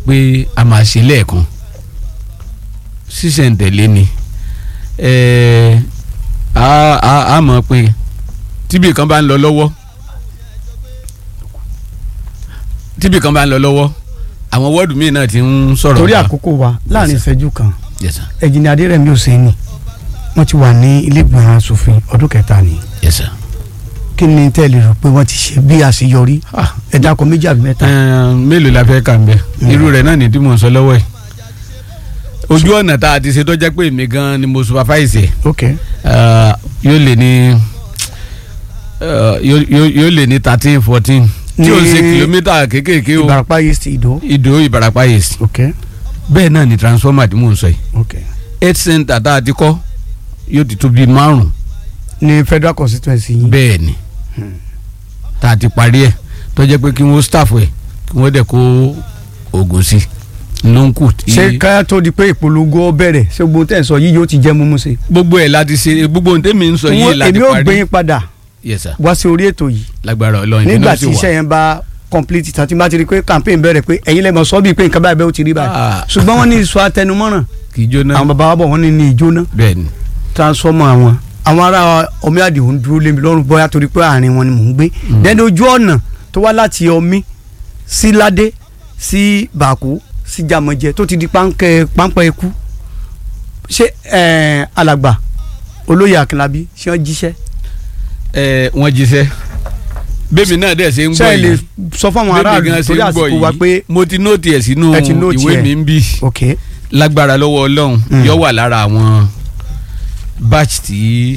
pé a máa ṣe lẹ́ẹ̀kan ṣíṣẹ̀ǹtẹ̀lé ni ẹ̀ẹ́ a a a mọ̀ pé tíbi kan bá ń lọ lọ́wọ́ tíbi kan bá ń lọ lọ́wọ́ àwọn wọ́ọ̀dù míì náà ti ń sọ̀rọ̀ torí wa. àkókò wa láàrin Yes, sir. ìṣẹ́jú kan yes sir ẹ̀jìnì adérẹ̀mí òsèǹnì wọ́n ti wà ní ilé ìgbìmọ̀ asòfin ọdún kẹta ni yes sir. kí ni tẹ́lẹ̀ rò pé wọ́n ti ṣe bí àṣeyọrí Ah, ẹ̀dá kan méjì àbí mẹ́ta. ẹ̀ẹ́n, mélòó la fẹ́ kà ń bẹ irú rẹ̀ náà ní tí mò ń sọ lọ́wọ́ ẹ̀ ojú ọ̀nà tá a ti ṣe tó jẹ́ pé èmi gan ni mo supervise ẹ̀ ok uh, yóò lè ní uh, yóò- yóò yóò lè ní thirteen fourteen tí o Ní ṣe kìlómítà kéékèèké o ìbàràpá yìí sí ìdó. ìdó ìbarapá yìí sí ok bẹ́ẹ̀ náà ni transformer tí mò ń sọ yìí ok health center tá a ti kọ́ yóò ti tó bíi márùn ní federal constituency yìí. bẹ́ẹ̀ ni tá a ti parí ẹ̀ tó jẹ́ pé kí wọ́n staff ẹ̀ kí wọ́n dẹ̀ kó oògùn sí ló ń kù tí ṣé ká tó di pé ìpolongo ó bẹ̀rẹ̀ ṣé gbogbo tẹ̀ ń sọ yìí yóò ti jẹ́ mímú sí. gbogbo ẹ̀ láti ṣe gbogbo ohun tẹ́mi ń sọ yìí láti èmi ò gbé parí yín padà yes sir wá sí orí ètò yìí lágbára Ọlọ́run nígbà ìpínlẹ̀ tí sì wà. iṣẹ́ yẹn bá complete tán tí bá ti rí pé campaign bẹ̀rẹ̀ pé ẹ̀yin lẹ́mọ̀ sọ́ bíi pé nǹkan báyìí bẹ́ẹ̀ ó ti rí báyìí Ah. ṣùgbọ́n wọ́n ní ìsọ atẹnumọ́ràn kì í jóná àwọn bàbá wa bọ̀ wọ́n ní ní ìjóná bẹ́ẹ̀ ni transformer àwọn àwọn ará omi àdìo ń dúró lémi lọ́rùn bóyá torí pé àárín wọn ni mò ń gbé dẹ́ni ojú ọ̀nà tó wá láti omi sí ládé sí bàkú sí jàmọ̀jẹ tó ti di páńpẹ́ páńpẹ́ ikú ṣé eh, alàgbà olóyè akínlábí ṣé wọ́n jíṣẹ́ ẹ wọ́n jíṣẹ́ bẹ́ẹ̀mi náà dẹ̀ ṣe ń ṣé gbọ́ ẹ lè yìí sọ fún àwọn bẹ́ẹ̀mi aráàlú gan ṣe torí ń gbọ́ àsìkò wa pé yìí mo ti nóòtì ẹ̀ sínú Ẹ ti nóòtì ìwé ẹ̀. mi ń bì ok lágbára lọ́wọ́ Ọlọ́run Mm. yóò wà lára àwọn batch tí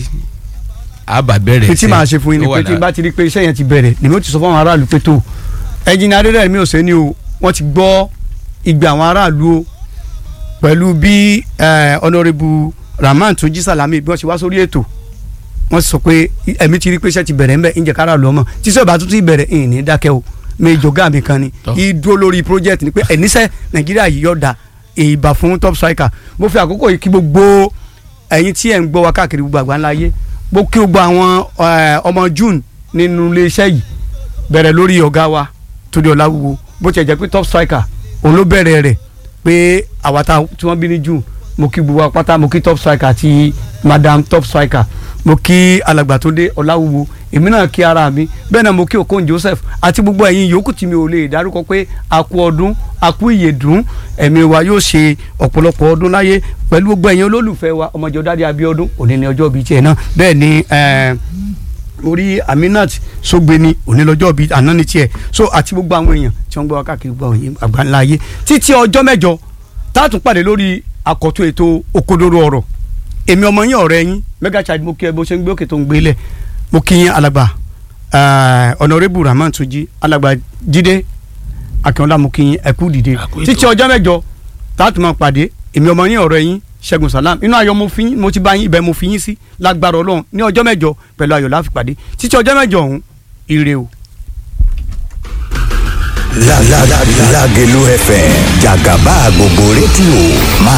a bá bẹ̀rẹ̀ pé tí màá ṣe fún yín ni Ó wà pé tí n lára- bá ti rí pé iṣẹ́ yẹn ti bẹ̀rẹ̀ lèmi ó ti sọ fún àwọn aráàlú pé tó ẹ̀jìnà adédèrèmí ò sẹ́ni o wọ́n ti gbọ́ ìgbà àwọn aráàlú o pẹ̀lú bí eh, honourable rahman tunji salami bí wọ́n ṣe wá sórí ètò wọ́n sọ pé ẹ̀mí ti rí pé iṣẹ́ ti bẹ̀rẹ̀ ńbẹ̀ ǹjẹ́ kára lọ́mọ tí sọ ìbá tún ti bẹ̀rẹ̀ ìyìn ní dákẹ́ o méjọ gáàmì kan ni Tọ́. ìdúró lórí project ni pé ẹ̀níṣẹ́ nàìjíríà yìí yọ̀ọ̀da ìbà fún top striker mo fi àkókò yìí kí gbogbo ẹ̀yin tí ẹ̀ ń gbọ́ wa káàkiri gbogbo àgbáńlá ayé mo kí gbogbo àwọn eh, ọmọ june nínú iléeṣẹ́ yìí bẹ̀rẹ̀ lórí ọ̀gá wa Túndé Ọláwúwo bó tiẹ̀ jẹ́ pé top striker òun ló bẹ̀rẹ̀ rẹ̀ pé àwa tá tí wọ́n bí ní june mo kí gbogbo apáta mo kí top striker àti madam top striker mo kí alàgbà Túndé Ọláwúwo èmi náà kí ara mi bẹ́ẹ̀ náà mo kí Okon Joseph àti gbogbo ẹ̀yin yòókù tí mi ò lè dárúkọ pé a kú ọdún a kú ìyèdún ẹ̀mí wa yóò ṣe ọ̀pọ̀lọpọ̀ ọdún láyé pẹ̀lú gbogbo ẹ̀yin olólùfẹ́ wa ọmọjọ́ dáadé Abíọ́dún òní ni ọjọ́ bíi tiẹ̀ náà bẹ́ẹ̀ ni eh, orí Aminat Sógbeni òní lọ́jọ́ bíi àná ni tiẹ̀ so àti gbogbo àwọn èèyàn tí wọ́n gbọ́ wa káàkiri gbogbo àwọn èèyàn àgbáńlá ayé títí ọjọ́ mẹ́jọ táàtún pàdé lórí àkọ́tún ètò òkodoro ọ̀rọ̀ èmi ọmọ yín ọ̀rẹ́ yín mega child mo kí ẹ bó ṣe ń gbé òkè tó ń gbélẹ̀ mo kí yín alàgbà ọ̀nàrẹ́bù rahman tunji alàgbà jídé akínọlá mo kí yín ẹ kú dìde A kú ètò. títí ọjọ́ mẹ́jọ táàtún máa pàdé èmi ọmọ yín ọ̀rẹ́ yín ṣẹ́gun salam inú ayọ̀ mo fi yín mo ti bá yín ibẹ̀ mo fi yín sí lágbára ọlọ́run ní ọjọ́ mẹ́jọ pẹ̀lú ayọ̀ la fi pàdé títí ọjọ́ mẹ́jọ ọ̀hún ire o. La la la Lágelú FM jàgàbá gbogbo rédíò máa